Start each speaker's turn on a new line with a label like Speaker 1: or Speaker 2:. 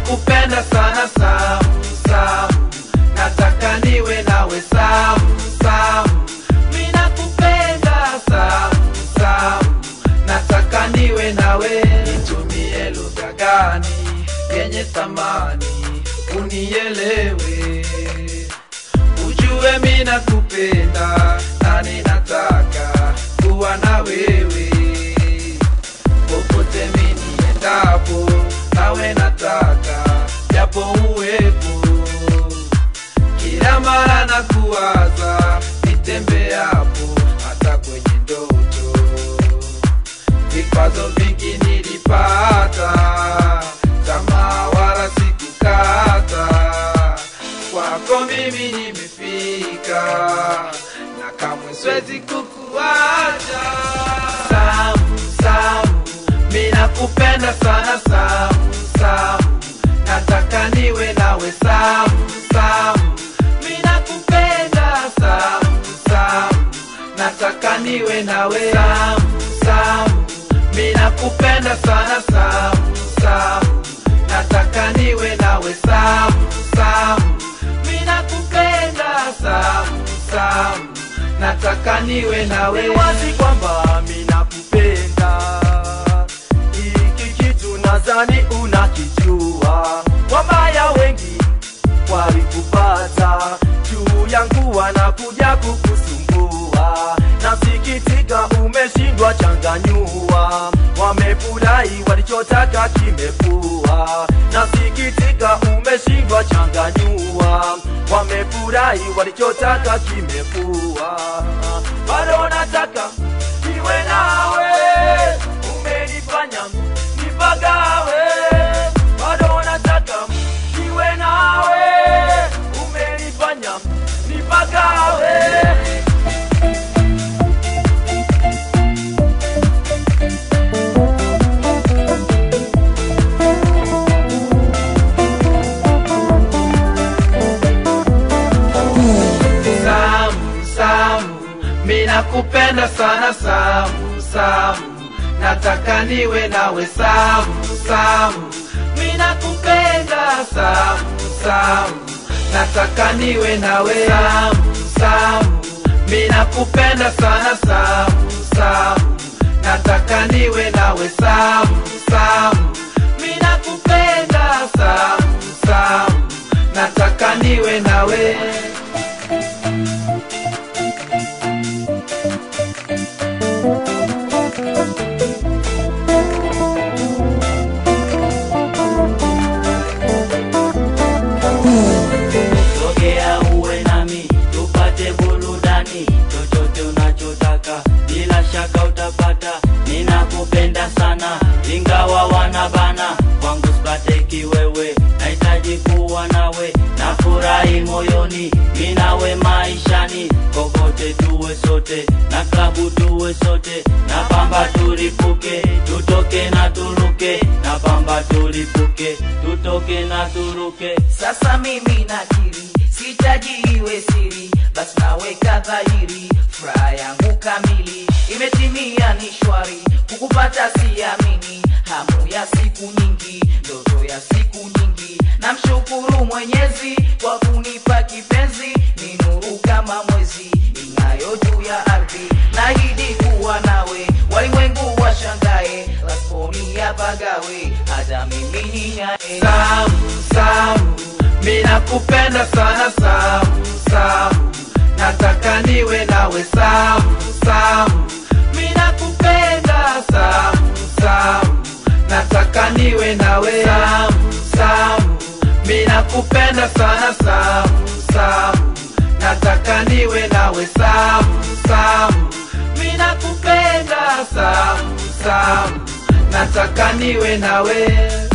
Speaker 1: minakupenda sana Samu, Samu, nataka niwe nawe Samu, Samu, minakupenda Samu, Samu, nataka niwe nawe. Nitumie lugha gani yenye thamani unielewe, ujue minakupenda na ninataka kuwa na wewe popote miniendapo, nawe nataka japo uwepo kila mara na kuwaza nitembeapo, hata kwenye ndoto. Vikwazo vingi nilipata, tamaa wala sikukata. Kwako mimi nimefika, na kamwe siwezi kukuacha. Samu, Samu, minakupenda sana Samu, Samu, nataka niwe nawe Samu, Samu, minakupenda Samu, Samu, nataka niwe nawe Samu, Samu, minakupenda sana Samu, Samu, nataka niwe nawe Samu, Samu, minakupenda Samu, Samu, nataka niwe nawe.
Speaker 2: Ni wazi kwamba minakupenda, hiki kitu nadhani unakijua. Wabaya wengi walikupata juu yangu, wanakuja kukusumbua. Nasikitika umeshindwa changanyua, wamefurahi walichotaka kimepua. Nasikitika umeshindwa changanyua, wamefurahi walichotaka kimepua. Bado nataka niwe nawe, umenifanya nipagawe. Bado nataka niwe nawe, umenifanya nipagawe.
Speaker 1: Samu, Samu, minakupenda sana Samu, Samu, nataka niwe nawe Samu, Samu, minakupenda Samu, Samu, nataka niwe nawe Samu, Samu, minakupenda sana Samu, Samu, nataka niwe nawe Samu, Samu, minakupenda Samu, Samu, nataka niwe nawe.
Speaker 3: Sogea uwe nami tupate burudani, chochote unachotaka bila shaka utapata. Ninakupenda sana ingawa wanabana kwangu sipate kiwewe, nahitaji kuwa nawe, nafurahi moyoni, mi nawe maishani, kokote tuwe sote, na klabu tuwe sote, na pamba tulipuke, tutoke na turuke, na pamba tulipuke, tutoke na turuke.
Speaker 4: Sasa mimi nakiri, sitaji iwe siri, basi naweka dhahiri, furaha yangu kamili imetimia, ni shwari, kukupata siamini, hamu ya siku nyingi, ndoto ya siku nyingi, namshukuru Mwenyezi kwa kunipa kipenzi, ni nuru kama mwezi ing'ayo juu ya ardhi, nahidi kuwa nawe, walimwengu washangae, lasponi yapagawe, hata mimi ninyae
Speaker 1: Samu, Samu, minakupenda sana Samu, Samu, nataka niwe nawe Samu, Samu, minakupenda Samu, Samu, nataka niwe nawe Samu, Samu, minakupenda sana Samu, Samu, nataka niwe nawe Samu, Samu, minakupenda Samu, Samu, nataka niwe nawe